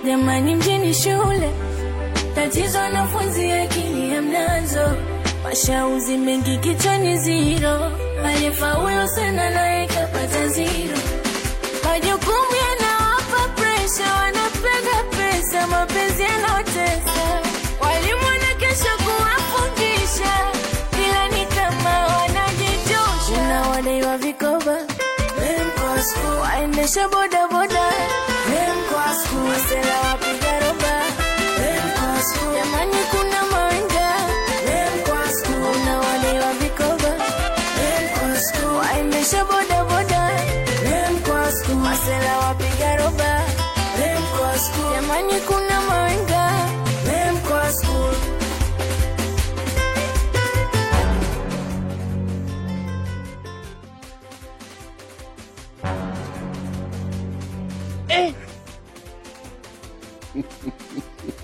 Jamani, mjini shule tatizo, wanafunzi akili hamnazo, mashauzi mengi kichwani ziro, aliyefaulu sana naye kapata ziro. Majukumu yanawapa presha, wanapenda pesa, mapenzi yanaotesa, walimu wanakesha kuwafundisha, ila ni kama wanajitosha. Unawadaiwa vikoba waendesha bodaboda masela wapiga roba jamani, kuna mawenga unawadaiwa vikoba waendesha bodaboda masela wapiga roba jamani, kuna mawenga Eh.